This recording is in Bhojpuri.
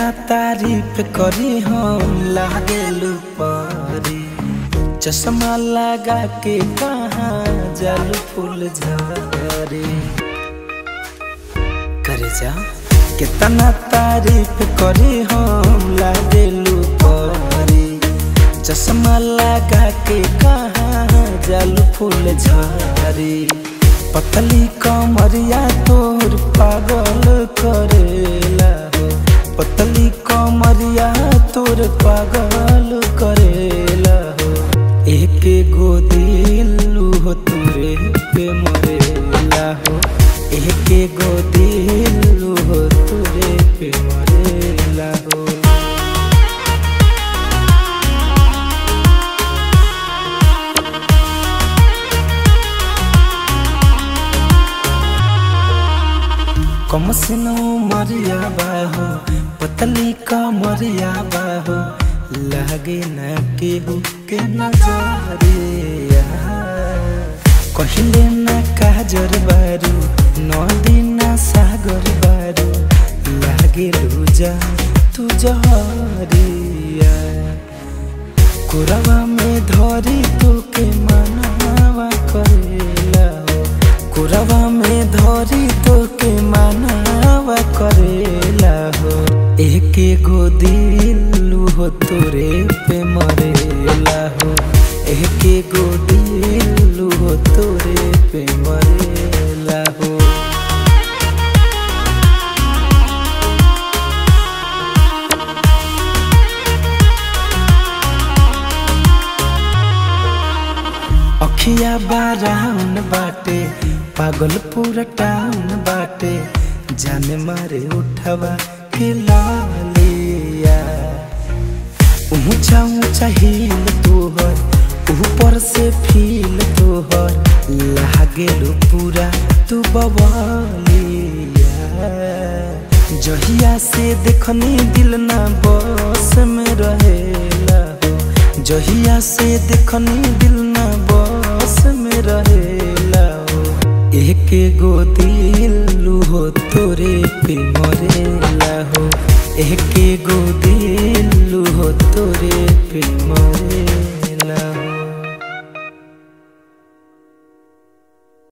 केतना तारीफ करी हम लागेलू परी चश्मा लगा के कहाँ जल फूल झरे करे जा केतना तारीफ करी हम लागेलू परी चश्मा लगा के कहाँ जल फूल झरे पतली कमरिया तोर पागल करेला हो पतली कमरिया तोर पागल करेला हो एक गो दिलू हो तोरे पे मरेला हो एक गो दिलू हो तोरे पे मरेला हो कम सिनो मरिया बाहो पतली का मरिया बाहो लागे न केहू के नजरिया कहिले न काजर बारू नदी न सागर बारू लागे लूजा तू जहरिया कोरवा में धरी तो के मनावा करेला हो कोरवा में धरी तो के मनावा करेला हो एक गो दिलू हो तोरे पे मरेला हो एक गो दिलू हो तोरे पे मरेला हो अखिया बाराउन बाटे पागल पूरा टाउन बाटे जाने मारे उठवा के लालिया ऊंचा ऊंचा हिल तोहर ऊपर से फील तोहर लागेलो पूरा तू बवालिया जहिया से देखनी दिल ना बस में रहेला हो जहिया से देखनी दिल ना बस में रहेला हो एक गो दिलू हो तोरे पे मरेला हो एक गो दिलू हो तोरे पे मरेला